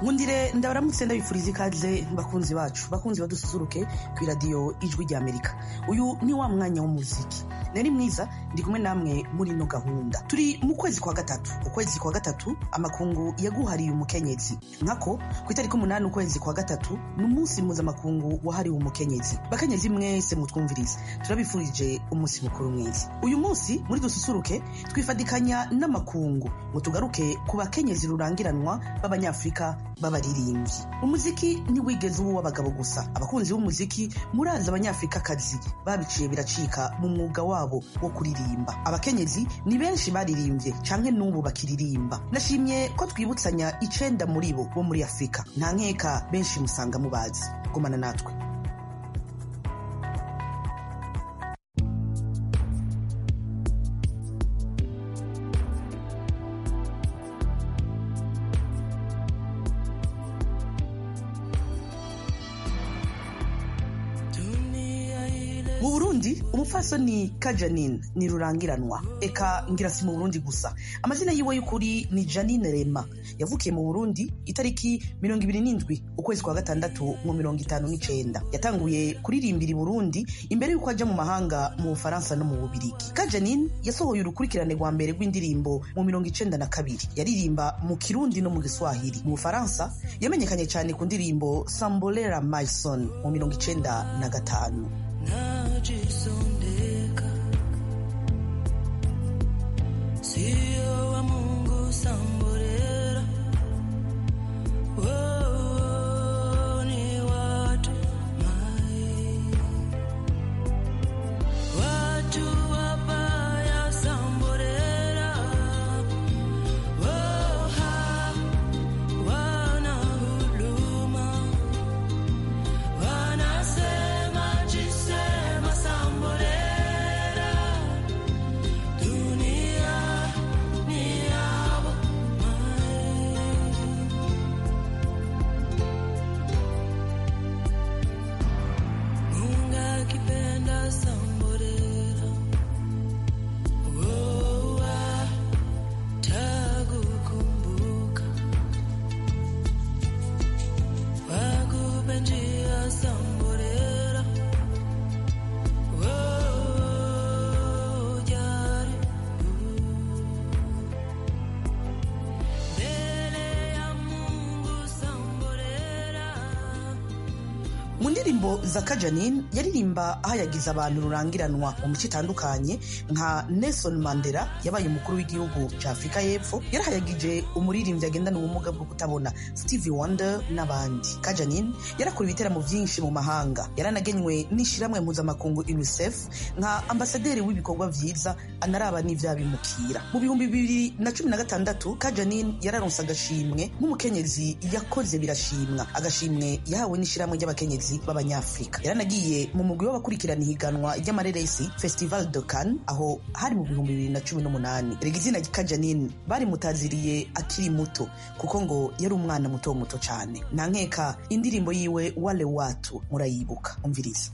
nkundire ndabaramutse ndabifuriza ikaze bakunzi bacu bakunzi badususuruke ku iradiyo ijwi rya amerika uyu ni wa mwanya w'umuziki nari mwiza ndi kumwe namwe muri ino gahunda turi mu kwezi kwa gatatu ukwezi kwa gatatu amakungu yaguhariye umukenyezi nkako ku itariki umunani ukwezi kwa gatatu ni umunsi mpuzamakungu wahariwe umukenyezi bakenyezi mwese mutwumvirize turabifurije umunsi mukuru mwiza uyu munsi muri dususuruke twifadikanya n'amakungu ngo tugaruke ku bakenyezi rurangiranwa b'abanyafurika b'abaririmbyi umuziki ntiwigeze uba uw'abagabo gusa abakunzi b'umuziki murazi abanyafurikakazi babiciye biracika mu mwuga wabo wo kuririmba abakenyezi ni benshi baririmbye canke n'ubu bakiririmba nashimye ko twibutsanya icenda muri bo bo muri afurika nta nkeka benshi musanga mubazi gumana natwe mu burundi umupfasoni kajanine ni rurangiranwa eka ngira si mu burundi gusa amazina yiwe y'ukuri ni janine rema yavukiye mu burundi itariki mirongo ibiri n'indwi ukwezi kwa gatandatu mu mirongo itanu n'icenda yatanguye kuririmbira i burundi imbere y'uko ajya mu mahanga mu bufaransa no mu bubirigi kajanine yasohoye urukurikirane rwa mbere rw'indirimbo mu mirongo icenda na kabiri yaririmba mu kirundi no mu giswahili mu bufaransa yamenyekanye cyane ku ndirimbo sambolera myson mu mirongo icenda na gatanu najisondeka sio wa Mungu samborera oh, ni watu mai watu wabaya samborera oh, ha, wana huluma wanasema jisema samborera dunia ni yabo mai Mungu akipenda samborera oh, takukumbuka wakupe njia samborera oh, jaribu mbele ya Mungu samborera mu ndirimbo za kajanine yaririmba ahayagiza abantu rurangiranwa mu mico itandukanye nka nelson mandela yabaye umukuru w'igihugu cya afurika y'epfo yarahayagije umuririmbyi agendana ubumuga bwo kutabona stevie wonder n'abandi kajanine yarakora ibiteramo byinshi mu mahanga yaranagenywe n'ishyirahamwe mpuzamakungu unicef nka ambasaderi w'ibikorwa byiza anaraba n'ivyabimukira mu bihumbi bibiri na cumi na gatandatu kajanine yararonse agashimwe nk'umukenyezi yakoze birashimwa agashimwe yahawe n'ishyirahamwe ry'abakenyezi b'abanyafurika yaranagiye mu mugwi w'abakurikirana ihiganwa ry'amareresi festival de Cannes aho hari mu bihumbi bibiri na cumi n'umunani erega izina kajanine barimutaziriye akiri muto kuko ngo yari umwana muto muto cyane nta nkeka indirimbo yiwe wale watu murayibuka umviriza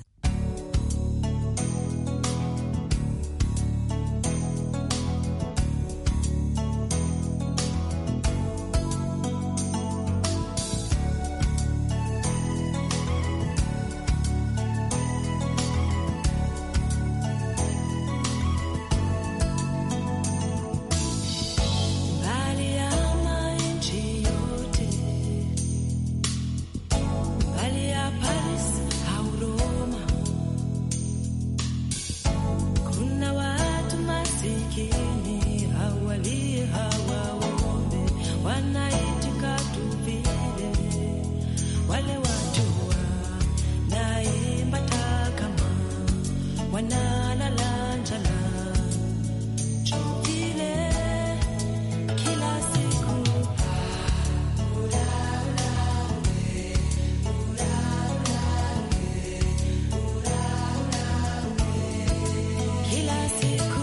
Mbali ya nchi yote, mbali ya Paris au Roma, kuna watu masikini hawalie hawaombe, wanaitika tu vile. Wale watu wanaimba takama, wanalala njala vile kila siku kila siku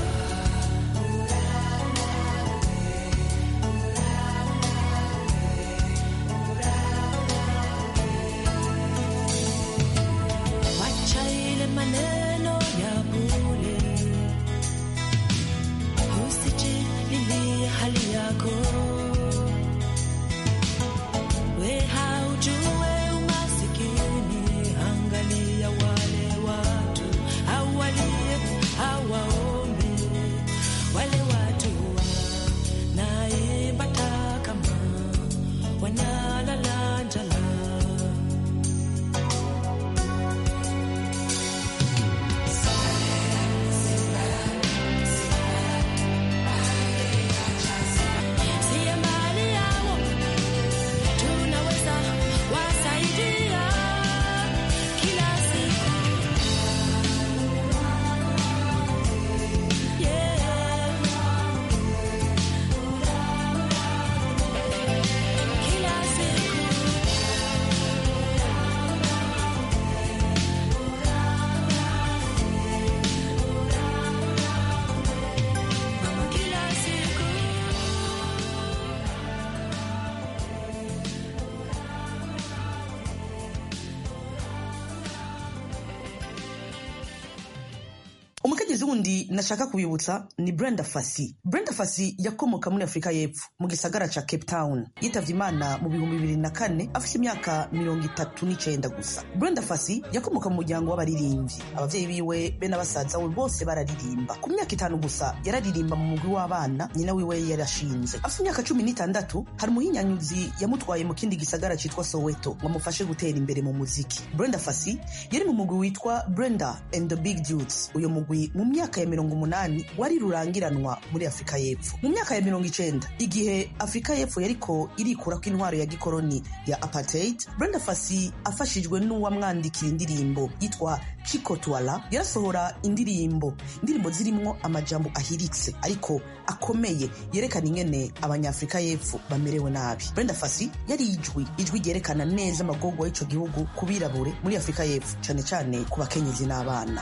wacha ile maneno ya bure usijililie hali yako umukenyezi wundi nashaka kubibutsa ni brenda fasi brenda fasi yakomoka muri afurika y'epfo mu gisagara ca cape town yitavye imana mu bihumbi bibiri na kane afite imyaka mirongo itatu n'icenda gusa brenda fasi yakomoka mu muryango w'abaririmbyi abavyeyi biwe be na basaza we bose bararirimba ku myaka itanu gusa yararirimba mu mugwi w'abana nyina wiwe yarashinze afite imyaka cumi n'itandatu hari umuhinyanyuzi yamutwaye mu kindi gisagara citwa soweto ngo amufashe gutera imbere mu muziki brenda fasi yari mu mugwi witwa brenda and the big dudes uyo mugwi mu myaka ya mirongo umunani wari rurangiranwa muri afurika y'epfo mu myaka ya mirongo icenda igihe afurika y'epfo yariko irikurako intwaro ya gikoroni ya apartheid brenda fasi afashijwe n'uwamwandikira indirimbo yitwa chiko twala yarasohora indirimbo indirimbo zirimwo amajambo ahiritse ariko akomeye yerekana ingene abanyafurika y'epfo bamerewe nabi brenda fasi yari ijwi ijwi ryerekana neza amagorwa y'ico gihugu ku birabure muri afurika y'epfo cane cane ku bakenyezi n'abana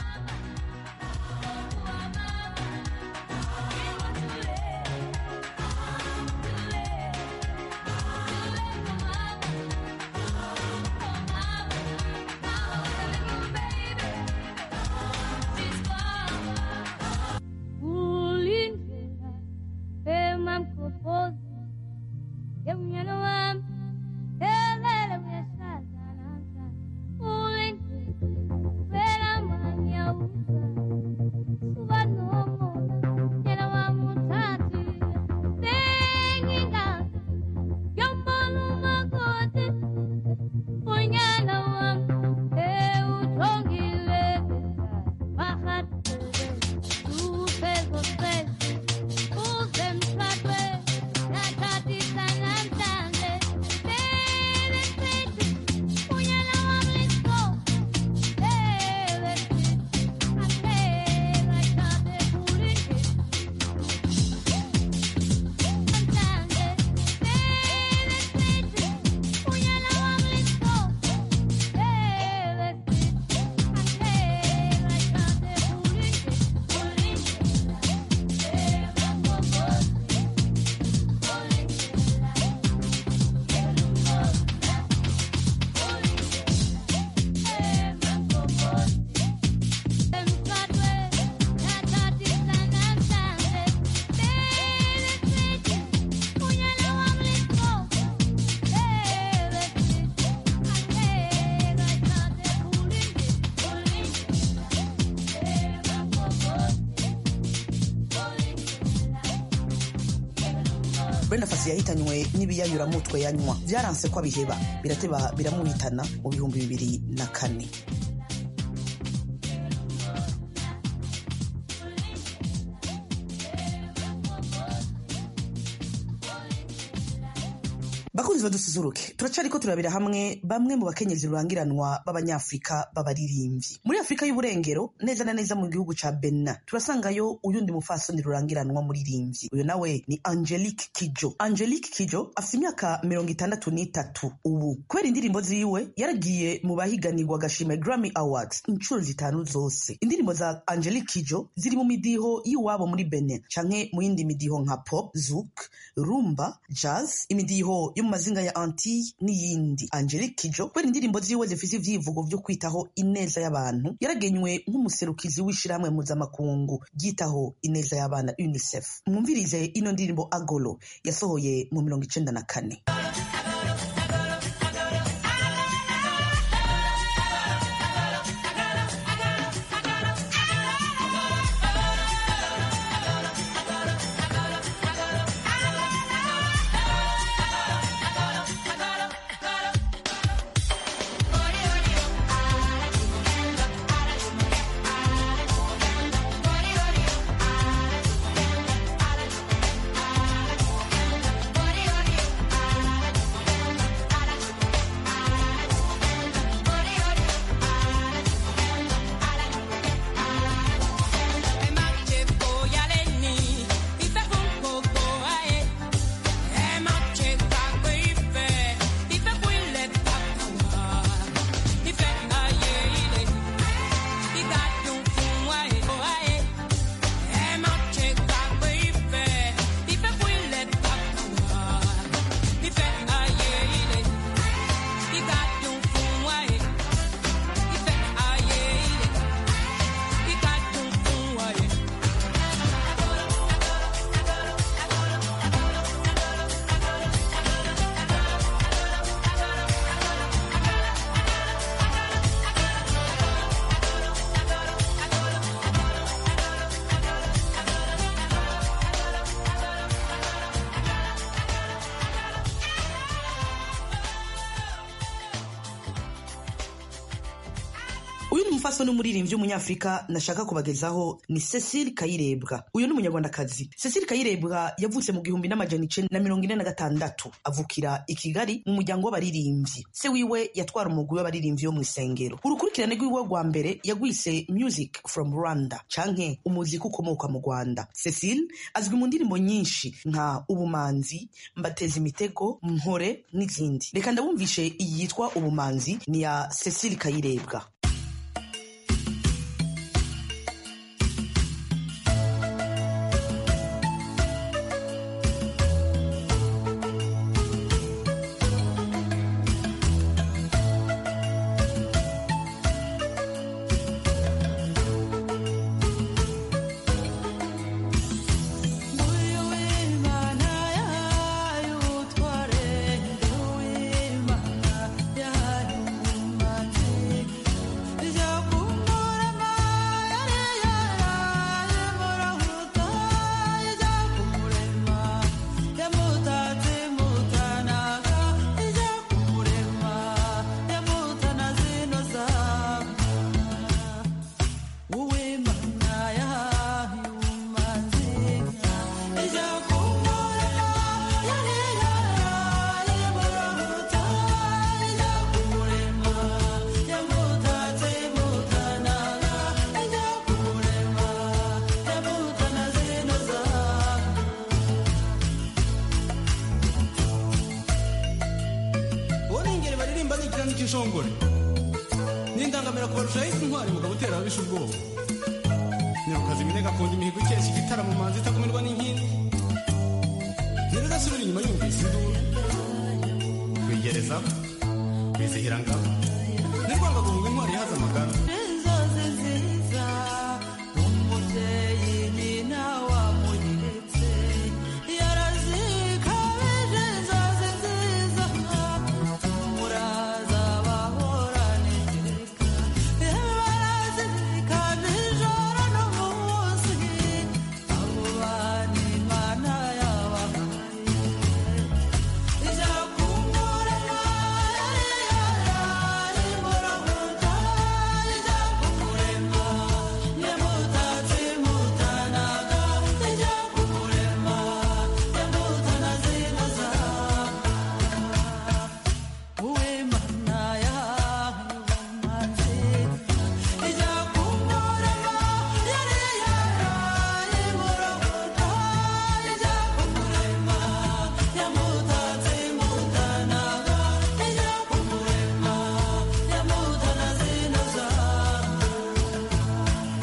Ulindlela emamkhophozi yemnyana wami elele uyahlala namhlanje ulindlela phela manyawuza suka nomona nyana wami uthathile sengingazi yombona umakoti unyana wami ewuthongile mahatele uphezosele uzemthwathwe nathathisa namhlanje lele sithi unyana wami liso lele sithi aphela chabe kulindile namhlanje lele sithi unyana wami liso lele sithi aphela chabe kulindile brenda fasi yahitanywe n'ibiyayuramutwe yanywa byaranse ko abiheba birateba biramuhitana mu bihumbi bibiri na kane bakunzi badusuzuruke turacariko turabira hamwe bamwe mu bakenyezi rurangiranwa b'abanyafurika b'abaririmbyi muri afurika y'uburengero neza na neza mu gihugu ca benin turasangayo uyundi mufasoni rurangiranwa muririmbyi uyu nawe ni angelique kijo angelique kijo afite imyaka mirongo itandatu n'itatu ubu kubera indirimbo ziwe yaragiye mu bahiganirwa agashima grammy awards inshuro zitanu zose indirimbo za angelique kijo ziri mu midiho y'iwabo muri benin canke mu yindi midiho nka pop zouk rumba jazz imidiho yo mu mazinga ya anti n'iyindi angelique kijo kubera indirimbo ziwe zifise ivyivugo vyo kwitaho ineza y'abantu yaragenywe nk'umuserukizi w'ishirahamwe mpuzamakungu ryitaho ineza y'abana unicef mwumvirize ino ndirimbo agolo yasohoye mu mirongo icenda na kane Body, mufasoni w'umuririmbyi w'umunyafurika nashaka kubagezaho ni cecile kayirebwa uyu ni umunyarwandakazi cecile kayirebwa yavutse mu gihumbi n'amajana icenda na mirongo ine na gatandatu avukira i kigali mu muryango w'abaririmbyi se wiwe yatwara umugwi w'abaririmbyi wo mu isengero urukurikirane rw'iwe rwa mbere yagwise music from rwanda canke umuziki ukomoka mu rwanda cecile azwi mu ndirimbo nyinshi nka ubumanzi mbateza imitego mpore n'izindi reka ndabumvishe iyi yitwa ubumanzi ni ya cecile kayirebwa Uyu w'Imana yahaye ubutware, uw'Imana yahaye ubumanzi, ijya kumurema yari yaraye murahuta, ijya kumurema yamutatse mutanaga, ijya kumurema yamutana zino zamba. Uwimana yahaye ubumanzi, ijya kumurema yari yaraye murahuta, ijya kumurema yamutatse mutanaga, ijya kumurema yamutana zino zamba. uwo ni ingeri baririmba n'ikiranga cy'inshongore n'indangamira kubarushaho isi intwari mugabo utera ababisha ubwoba nyarukazi iminega akunda imihigo ikesha igitaramo manzi itakumirwa n'inkindi ntirudasubira inyuma yumvise induru kwigerezaho kwizihira ngabo nirwanga guhunga intwari yahaze amagara inzozi nziza umubyeyi nyina wamuretse yarazikabije inzozi nziza muraza bahorana iteka barazirikana ijoro n'umunsi abo bana imana yabahaye ijya kumurema yari yaraye murahuta ijya kumurema yamutatse mutanaga ijya kumurema yamutana zino zamba uwimana yahaye ubumanzi ijya kumurema yari yaraye murahuta ijya kumurema yamutatse mutanaga ijya kumurema yamutana zino zamba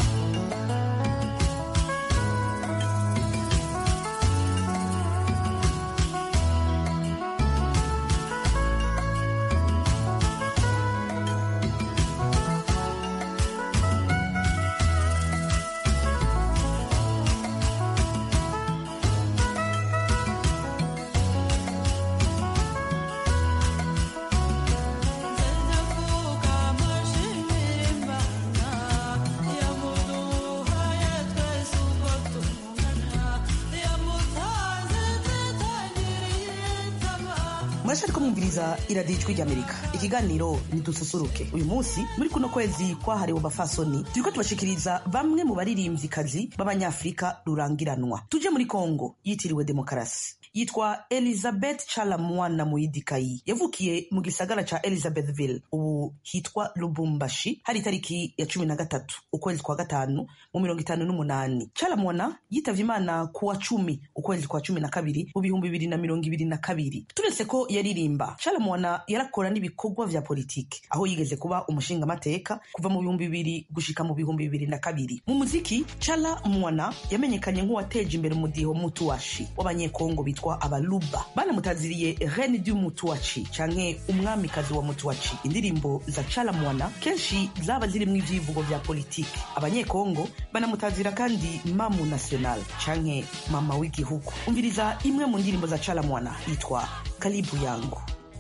Nzendavuka amashimira Imana yamuduhaye twese uko tungana yamutanze zitangiriye itama murashaka ko mwumviriza iradiyo ijwi ry'amerika ikiganiro ntidususuruke uyu munsi muri kuno kwezi kwahariwe abafasoni turiko tubashikiriza bamwe mu baririmvyikazi b'abanyafurika rurangiranwa tuje muri kongo yitiriwe demokarasi yitwa elizabeth chalamwana muyidikayi yavukiye mu gisagara ca elizabethville ubu hitwa lubumbashi hari itariki ya cumi na gatatu ukwezi kwa gatanu mu mirongo itanu n'umunani chalamwana yitavye imana ku wa cumi ukwezi kwa cumi na kabiri mu bihumbi bibiri na mirongo ibiri na kabiri turetse ko yaririmba chalamwana yarakora n'ibikorwa vya politiki aho yigeze kuba umushingamateka kuva mu bihumbi bibiri gushika mu bihumbi bibiri na kabiri mu muziki chala mwana yamenyekanye nk'uwateje imbere umudiho mutuwashi w'abanyekongo bitwa abaluba banamutaziriye rene du mutuwaci canke umwamikazi wa mutuwaci indirimbo za chala mwana kenshi zaba zirimwo ivyivugo vya politiki abanyekongo banamutazira kandi mamu national canke mama w'igihugu umviriza imwe mu ndirimbo za chala mwana yitwa kalibu yangu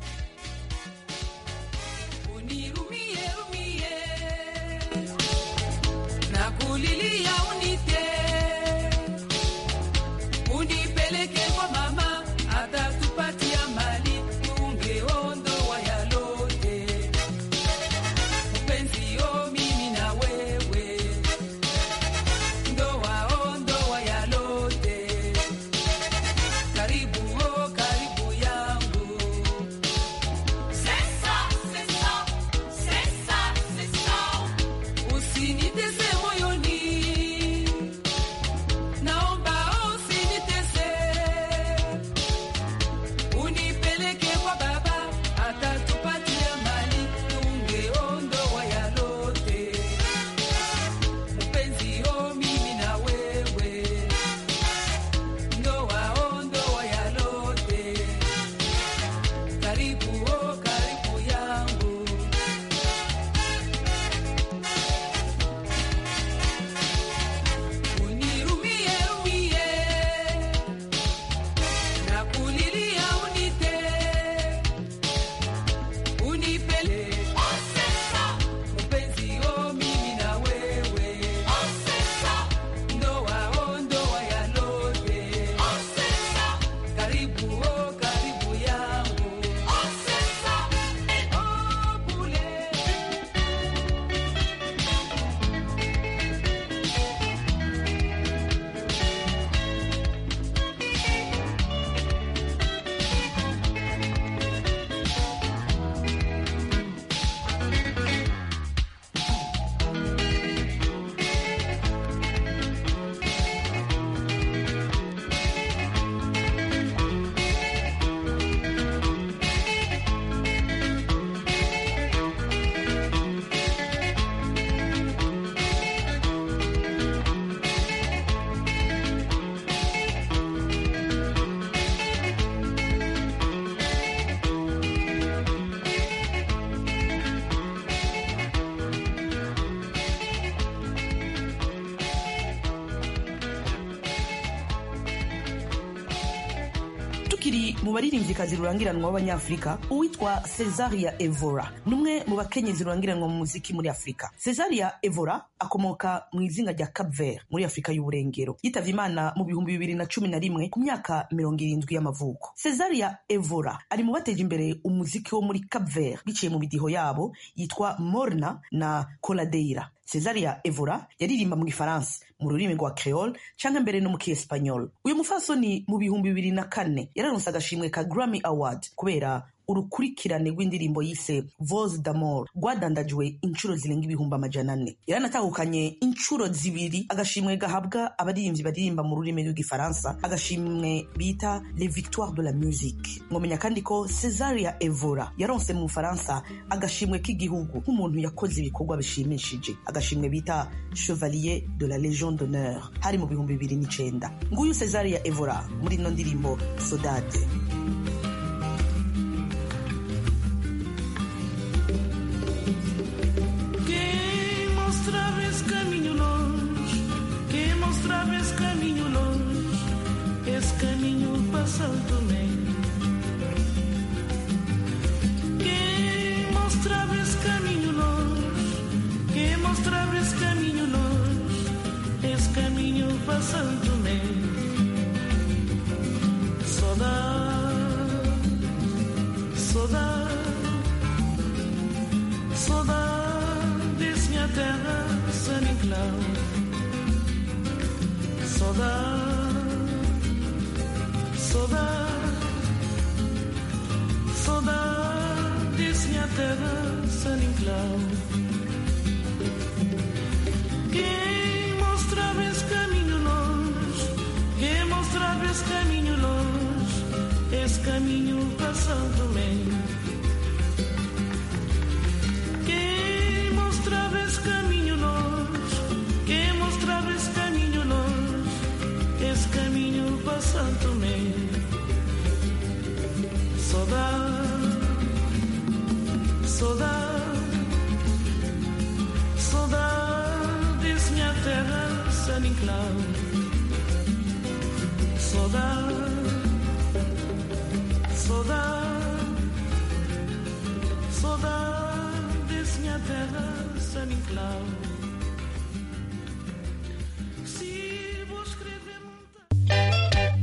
Unirumie, rumie. Nakulilia unite. Unipeleke kwa mama, atatupatia mali, tungeondoa yalote. Mpenzi yo mimi na tukiri mu baririmvyikazi rurangiranwa b'abanyafurika uwitwa cesaria evora ni umwe mu bakenyezi rurangiranwa mu muziki muri afurika cesaria evora akomoka mu izinga rya cap vert muri afurika y'uburengero yitavye imana mu bihumbi bibiri na cumi na rimwe ku myaka mirongo irindwi y'amavuko cesaria evora ari mu bateje imbere umuziki wo muri cap vert biciye mu midiho yabo yitwa morna na coladeira cesaria evora yaririmba mu gifaransa mu rurimi rwa creole canke mbere no mu kiespanyol uyu mufasoni mu bihumbi bibiri na kane yararonse agashimwe ka grammy award kubera urukurikirane rw'indirimbo yise voz d'amor rwadandajwe inshuro zirenga ibihumbi amajana ane yaranatahukanye inshuro zibiri agashimwe gahabwa abaririmbyi baririmba mu rurimi rw'igifaransa agashimwe bita les victoires de la musique mwomenya kandi ko cesaria evora yaronse mu bufaransa agashimwe k'igihugu nk'umuntu yakoze ibikorwa bishimishije agashimwe bita chevalier de la légion d'honneur hari mu bihumbi bibiri n'icenda nguyu cesaria evora muri ino ndirimbo sodade Quem mostrava esse caminho longe, quem mostrava esse caminho longe, esse caminho passando bem. Quem mostrava esse caminho longe, quem mostrava esse caminho longe, esse caminho passando bem. Saudade, saudade. Saudades, minha terra, San Inclau. Saudade, saudade, saudades, minha terra, San Inclau. Quem mostrava esse caminho longe, quem mostrava esse caminho longe, esse caminho passando bem. Quem mostrava esse caminho longe, quem mostrava esse caminho longe, esse caminho passando me saudade, saudade, saudades minha terra, San Inclau, saudade, saudade. Saudades, minha terra, San Inclau. Se vou escrever monta-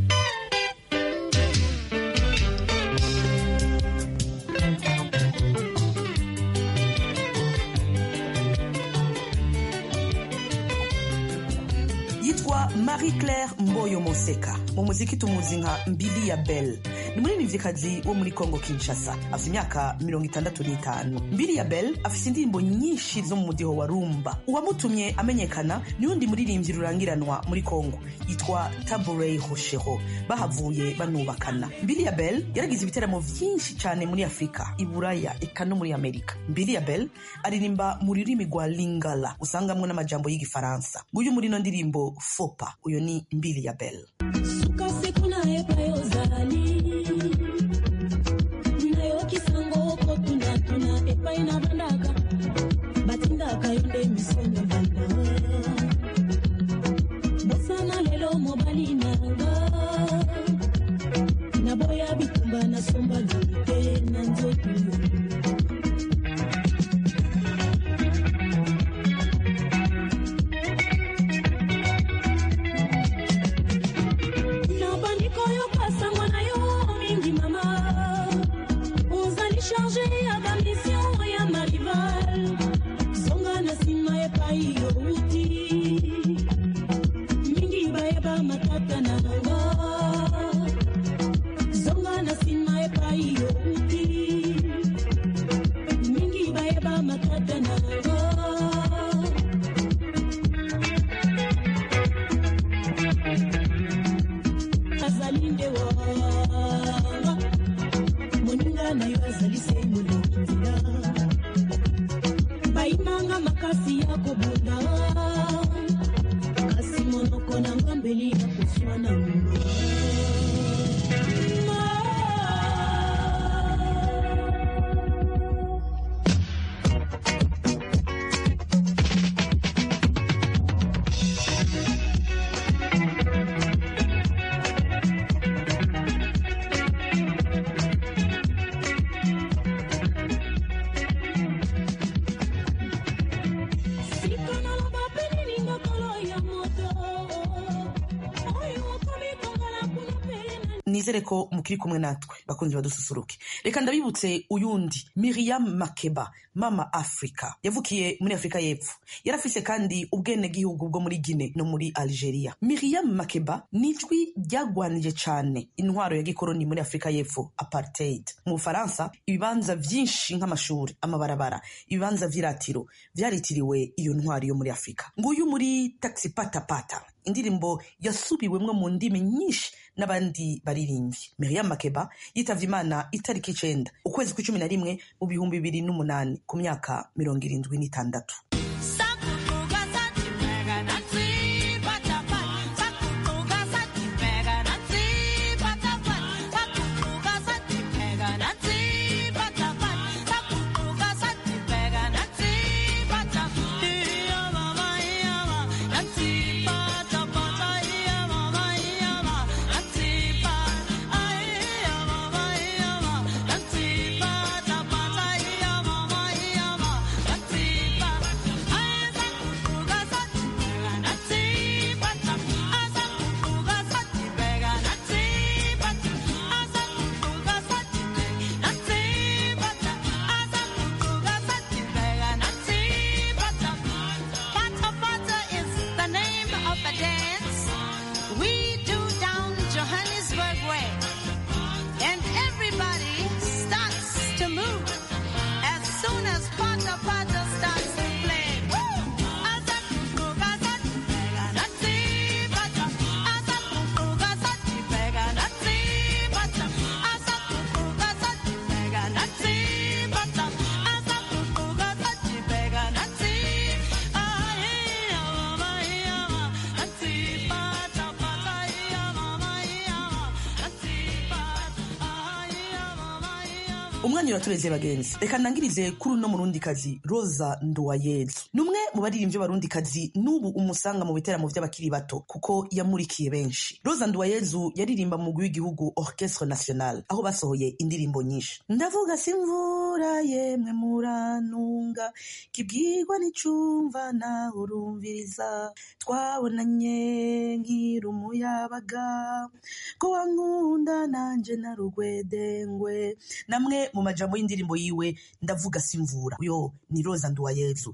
yitwa marie claire mboyo moseka mu muziki tumuzi nka mbili ya belle ni umuririmvyikazi wo muri congo kinshasa afite imyaka mirongo itandatu n'itanu mbili ya belle afite indirimbo nyinshi zo mu mudiho wa rumba uwamutumye amenyekana ni undi muririmbyi rurangiranwa muri congo yitwa taburey hoshero bahavuye banubakana mbili ya belle yaragize ibiteramo vyinshi cyane muri afurika i buraya eka no muri amerika mbili ya belle aririmba mu rurimi rwa lingala usangamwo n'amajambo y'igifaransa nguyu muri ino ndirimbo fopa uyo ni mbili ya belle suka siku nayepa yozali nayokisango kotunatuna epai na bandaka batindaka yo nde misonga banda bosana lelo mobali nanga naboya bitumba nasomba lite na nzoto nabandi koyoka sango na yo mingi mama ozali charge ya bamisio ya marival zonga na nsima epai youti mingi bayeba matata na nga zonga na nsima epai youti mingi bayeba matata na nga azali nde wanga moninga na yo azali se moleki nzela bayimanga makasi ya kobunda kasi monoko na ngambeli ya koswana nizere ko mukiri kumwe natwe bakunzi badususuruke reka ndabibutse uyundi miriam makeba mama africa yavukiye muri afurika y'epfo yarafise kandi ubwenegihugu bwo muri gine no muri algeria miriam makeba ni ijwi ryagwanije cane intwaro ya gikoroni muri afurika y'epfo apartheid mu bufaransa ibibanza vyinshi nk'amashuri amabarabara ibibanza vy'iratiro vyaritiriwe iyo ntwaro yo muri afurika nguyu muri taxi patapata indirimbo yasubiwemwo mu ndimi nyinshi n'abandi baririmbyi miriam makeba yitavye imana itariki icenda ukwezi kw'icumi na rimwe mu bihumbi bibiri n'umunani ku myaka mirongo irindwi n'itandatu Pata Pata is the name of a dance we do down Johannesburg way. And everybody starts to move as soon as Pata Pata starts to play. umwanya uratureze bagenzi reka ndangirize kuri uno murundikazi rosa nduwayezu ni umwe mu baririmbyi b'abarundikazi n'ubu umusanga mu biteramo vy'abakiri bato kuko yamurikiye benshi rosa nduwayezu yaririmba mu mugwi w'igihugu orchestre national aho basohoye indirimbo nyinshi ndavuga simvura yemwe murantunga kibwirwa n'icumva nawe urumviriza twabonanye nkiri umuyabaga ko wankunda nanje narugwedengwe namwe mu majambo y'indirimbo yiwe ndavuga simvura uyo ni rosa nduwayezu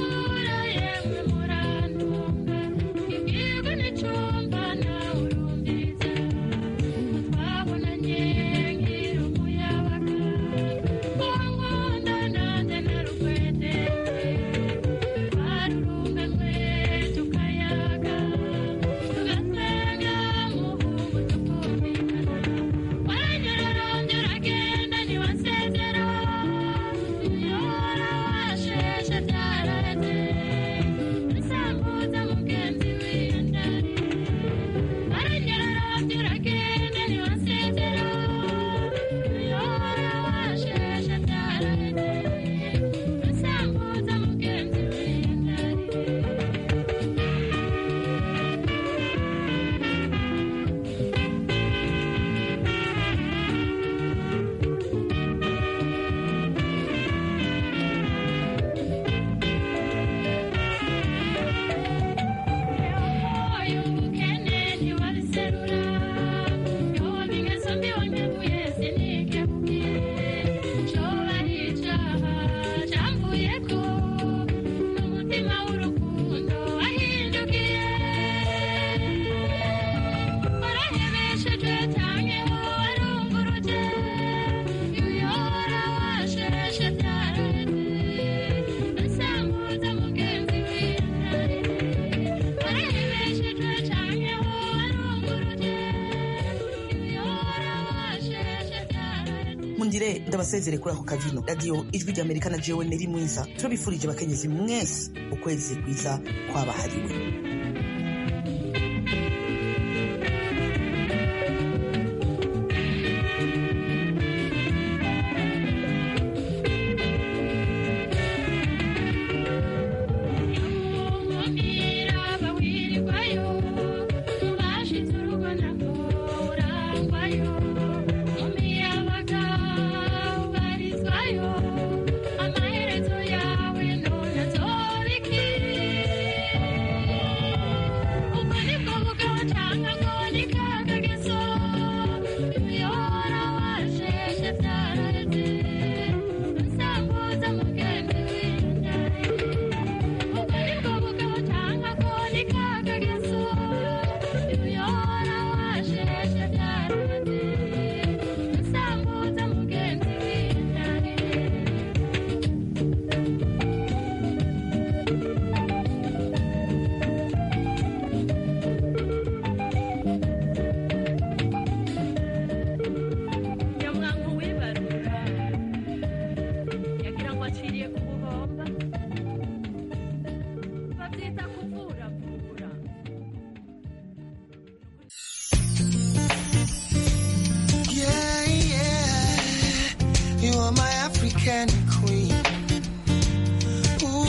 mundire ndabasezere kuri ako kavino radiyo ijwi ry'amerika na jewe neri mwiza turabifurije abakenyezi mwese ukwezi kwiza kwabahariwe